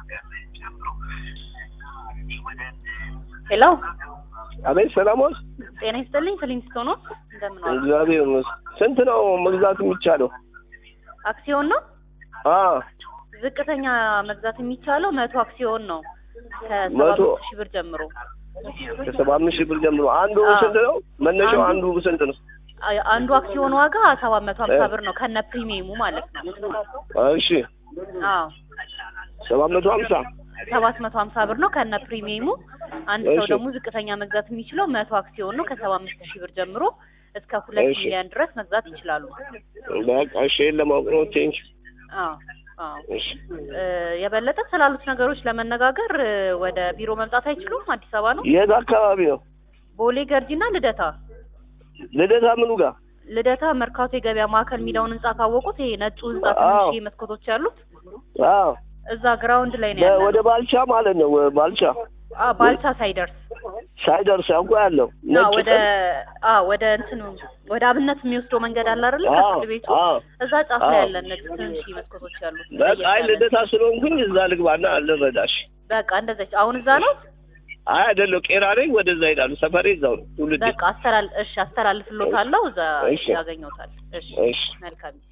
ሄሎ አቤት ሰላሞስ፣ ጤና ይስጥልኝ። ክሊንስቶን ነው እንደምን ዋሉ? እግዚአብሔር ይመስገን። ስንት ነው መግዛት የሚቻለው? አክሲዮን ነው አ ዝቅተኛ መግዛት የሚቻለው መቶ አክሲዮን ነው ከሰባ መቶ? አምስት ሺህ ብር ጀምሮ ከሰባ አምስት ሺህ ብር ጀምሮ አንዱ አዎ። ስንት ነው? መነሻው አንዱ- አንዱ ስንት ነው? አ- አንዱ አክሲዮን ዋጋ ሰባት መቶ ሀምሳ ብር ነው ከነ ፕሪሚየሙ ማለት ነው። እሺ አዎ ሰባት መቶ ሀምሳ ሰባት መቶ ሀምሳ ብር ነው ከነ ፕሪሚየሙ። አንድ ሰው እሺ። ደግሞ ዝቅተኛ መግዛት የሚችለው መቶ አክሲዮን ነው ከሰባ አምስት ሺህ ብር ጀምሮ እስከ ሁለት እሺ። ሚሊዮን ድረስ መግዛት ይችላሉ። በቃ እሺ፣ ይሄን ለማወቅ ነው። ቴንክ አዎ አዎ እሺ እ፣ የበለጠ ስላሉት ነገሮች ለመነጋገር እ፣ ወደ ቢሮ መምጣት አይችሉም? አዲስ አበባ ነው። የት አካባቢ ነው? ቦሌ ገርጂና ልደታ ልደታ ምኑ ጋር? ልደታ መርካቶ የገበያ ማዕከል የሚለውን ህንጻ ካወቁት ይሄ ነጩ ህንጻ አዎ። ትንሽ መስኮቶች ያሉት አዎ እዛ ግራውንድ ላይ ነው በ- ያለው። ወደ ባልቻ ማለት ነው። ወ- ባልቻ አዎ ባልቻ ሳይደርስ ሳይደርስ ያውቁ ያለው አዎ ነጭ ወደ ቀን- አዎ ወደ እንትኑ ወደ አብነት የሚወስደው መንገድ አለ አይደል? አዎ ከፍርድ ቤቱ አዎ እዛ ጫፍ ላይ አዎ። ያለን ነጭ ትንሽ መስኮቶች ያሉት በቃ አይ ለየት ያለ። ልደታ ስለሆንኩኝ እዛ ልግባና ልረዳሽ። በቃ እንደዛች አሁን እዛ ነው። አይ አይደለም ቄራ ነኝ። ወደዛ ሄዳሉ። ሰፈሬ እዛው ነው። ትውልድ በቃ አስተላል እሺ አስተላልፍሎታለሁ። እዛ እሺ። ያገኘውታል። እሺ እሺ መልካም